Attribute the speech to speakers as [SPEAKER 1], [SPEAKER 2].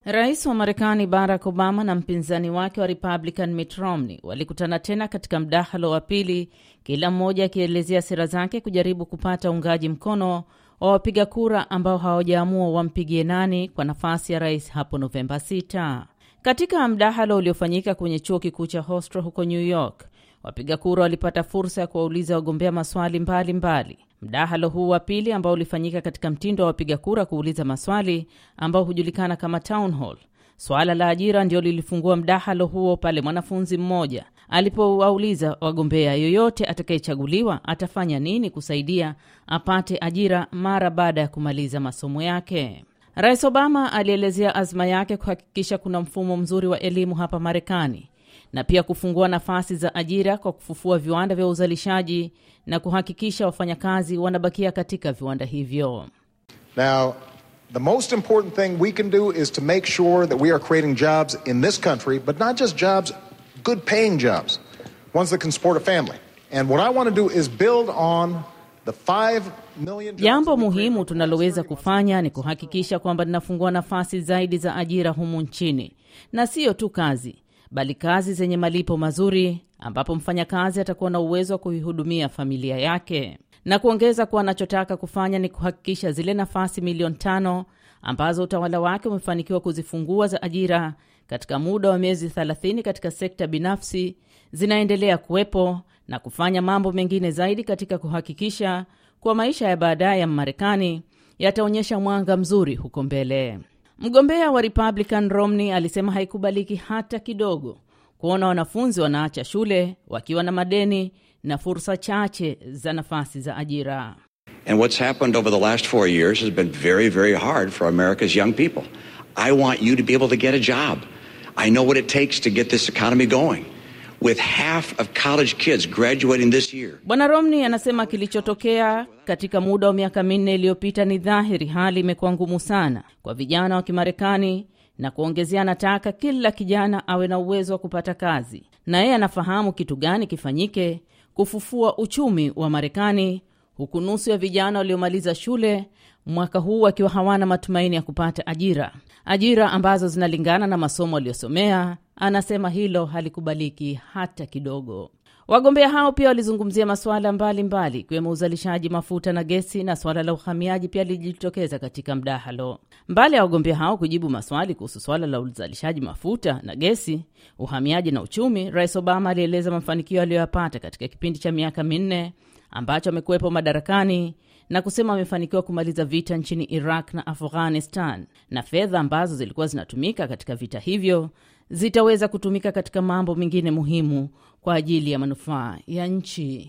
[SPEAKER 1] Rais wa Marekani Barack Obama na mpinzani wake wa Republican Mitt Romney walikutana tena katika mdahalo wa pili, kila mmoja akielezea sera zake kujaribu kupata uungaji mkono wa wapiga kura ambao hawajaamua wampigie nani kwa nafasi ya rais hapo Novemba 6. Katika mdahalo uliofanyika kwenye chuo kikuu cha Hofstra huko New York, wapiga kura walipata fursa ya kuwauliza wagombea maswali mbalimbali. Mdahalo huu wa pili ambao ulifanyika katika mtindo wa wapiga kura kuuliza maswali ambao hujulikana kama town hall. Swala la ajira ndio lilifungua mdahalo huo pale mwanafunzi mmoja alipowauliza wagombea, yoyote atakayechaguliwa atafanya nini kusaidia apate ajira mara baada ya kumaliza masomo yake. Rais Obama alielezea azma yake kuhakikisha kuna mfumo mzuri wa elimu hapa Marekani na pia kufungua nafasi za ajira kwa kufufua viwanda vya uzalishaji na kuhakikisha wafanyakazi wanabakia katika viwanda hivyo.
[SPEAKER 2] Now, the most important thing we can do is to make sure that we are creating jobs in this country, but not just jobs, good paying jobs, ones that can support a family. And what I want to do is build on the 5 million jobs
[SPEAKER 1] Jambo
[SPEAKER 2] that we
[SPEAKER 1] muhimu
[SPEAKER 2] created
[SPEAKER 1] tunaloweza kufanya ni kuhakikisha kwamba linafungua nafasi zaidi za ajira humu nchini, na siyo tu kazi, bali kazi zenye malipo mazuri, ambapo mfanyakazi atakuwa na uwezo wa kuihudumia familia yake, na kuongeza kuwa anachotaka kufanya ni kuhakikisha zile nafasi milioni tano ambazo utawala wake umefanikiwa kuzifungua za ajira katika muda wa miezi 30 katika sekta binafsi zinaendelea kuwepo na kufanya mambo mengine zaidi katika kuhakikisha kuwa maisha ya baadaye ya Marekani yataonyesha mwanga mzuri huko mbele. Mgombea wa Republican Romney alisema haikubaliki hata kidogo kuona wanafunzi wanaacha shule wakiwa na madeni na fursa chache za nafasi za ajira.
[SPEAKER 3] And what's happened over the last four years has been very, very hard for America's young people. I want you to be able to get a job. I know what it takes to get this economy going. With half of college kids graduating this year,
[SPEAKER 1] Bwana Romney anasema kilichotokea katika muda wa miaka minne iliyopita ni dhahiri, hali imekuwa ngumu sana kwa vijana wa Kimarekani, na kuongezea, anataka kila kijana awe na uwezo wa kupata kazi, na yeye anafahamu kitu gani kifanyike kufufua uchumi wa Marekani, huku nusu ya vijana waliomaliza shule mwaka huu wakiwa hawana matumaini ya kupata ajira, ajira ambazo zinalingana na masomo aliyosomea. Anasema hilo halikubaliki hata kidogo. Wagombea hao pia walizungumzia masuala mbalimbali ikiwemo uzalishaji mafuta na gesi, na suala la uhamiaji pia lilijitokeza katika mdahalo. Mbali ya wagombea hao kujibu maswali kuhusu suala la uzalishaji mafuta na gesi, uhamiaji na uchumi, Rais Obama alieleza mafanikio aliyoyapata katika kipindi cha miaka minne ambacho amekuwepo madarakani na kusema amefanikiwa kumaliza vita nchini Iraq na Afghanistan, na fedha ambazo zilikuwa zinatumika katika vita hivyo zitaweza kutumika katika mambo mengine muhimu kwa ajili ya manufaa ya nchi.